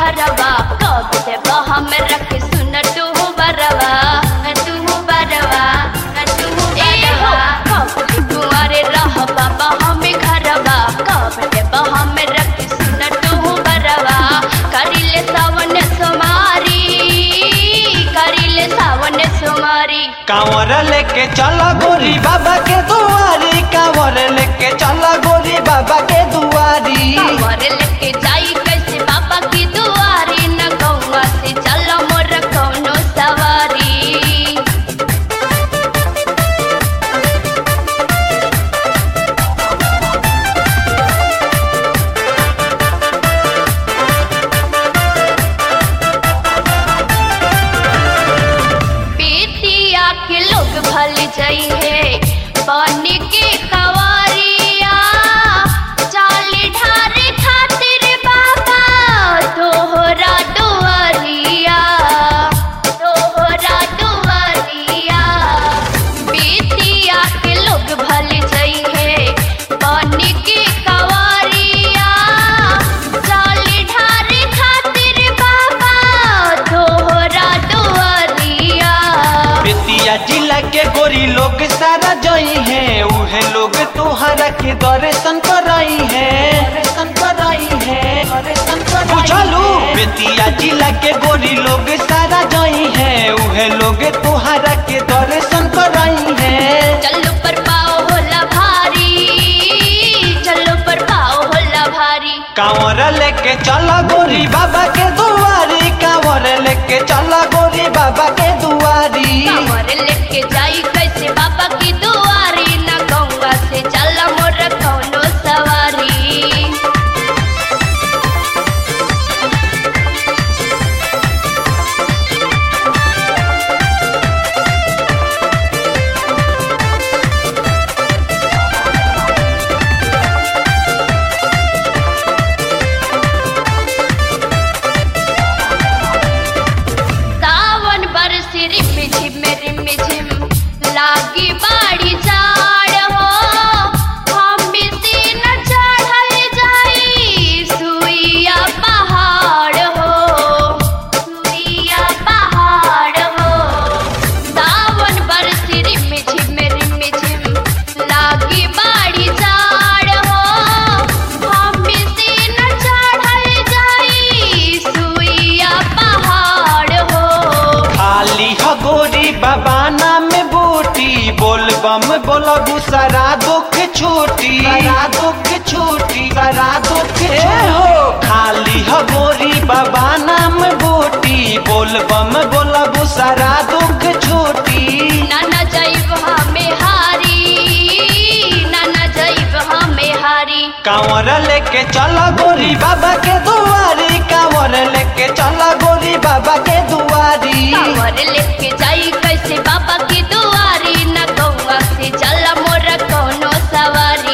घरवा कब देव हम रख सुन तू बरवा तू बरवा तू बरवा कब कुंवारे रह बाबा हम घरवा कब देव हम रख सुन तू बरवा करिले सावन सुमारी करिले सावन सुमारी कांवर लेके चला गोरी बाबा के दुआरी कांवर लेके चला गोरी बाबा के दुआरी कांवर लेके जाई कैसे बाबा की दुआरी न गौवा से चल मोर कौनो सवारी बेतिया के लोग भल जाई है पानी के कवारिया चाल ढारे खातिर बाबा तोहरा दुआरिया तोहरा दुआरिया बेतिया के लोग भल जाई है पानी के कवारिया चाल ढारे खातिर बाबा तोहरा दुआरिया बेतिया जिला के गोरी लोग सारा जई है उहे लोग तुहरा के दर्शन कराई है दर्शन कराई है दर्शन कराई बुझलू बेतिया जिला के गोरी लोग सारा जई है उहे लोग तुहरा के दर्शन कराई है चलो पर पाओ होला भारी चलो पर पाओ होला भारी कांवर लेके चला गोरी बाबा के दुआरी कांवर लेके चला गोरी बाबा के दुआरी कांवर लेके जाई कैसे बाबा की दुआरी न गंगा से चल मोर कौनो सवारी सावन बरस रिम झिम रिम झिम लागी बाड़ी जाड़ हो हम से न चढ़ल जाई सुइया पहाड़ हो सुइया पहाड़ हो सावन बरस रिम झिम रिम झिम लागी बाड़ी जाड़ हो हम से न चढ़ल जाई सुइया पहाड़ हो खाली ह गोरी बाबा नाम बूटी बोल बम बोलबू सारा दुख छूटी सारा दुख छूटी सारा दुख हो खाली ह गोरी बाबा नाम बूटी बोल बम बोलबू सारा दुख छूटी नाना जैब हमें हारी नाना जैब हमें हारी कांवर लेके चला गोरी बाबा के दुआरी कांवर लेके चला गोरी बाबा के दुआरी कांवर लेके जाई कैसे बाबा की दुआरी न गौवा से चल मोर कौनो सवारी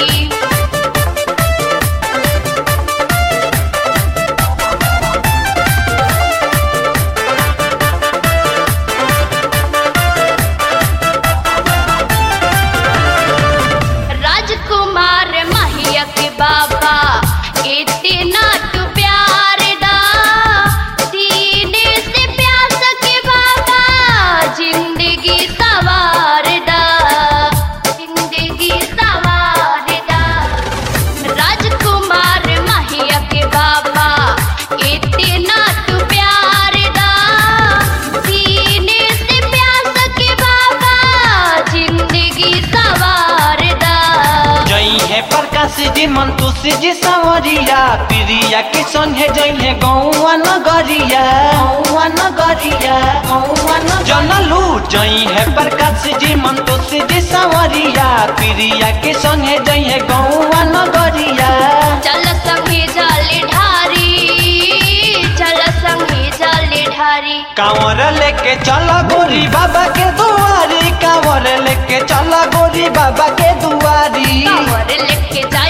राजकुमार महिया के बाबा इतना तू प्यार दा सीने से प्यास के बाबा जिंदगी सवार दा जिंदगी सवार दा राजकुमार महिया के बाबा इतना तू प्यार दा सीने से प्यास के बाबा जिंदगी सवार दा जई है प्रकाश जी मंतुष जी संवरिया प्रिया के संगे जई है गौवा नगरिया गौवा नगरिया गौवा न जनलू जई है प्रकाश जी मंतुष जी संवरिया प्रिया के संगे जई है गौवा नगरिया चल संगे जाले ढारी चल संगे जाले ढारी कांवर लेके चला गोरी बाबा के दुआरी कांवर लेके चला गोरी बाबा के दुआरी कांवर लेके जा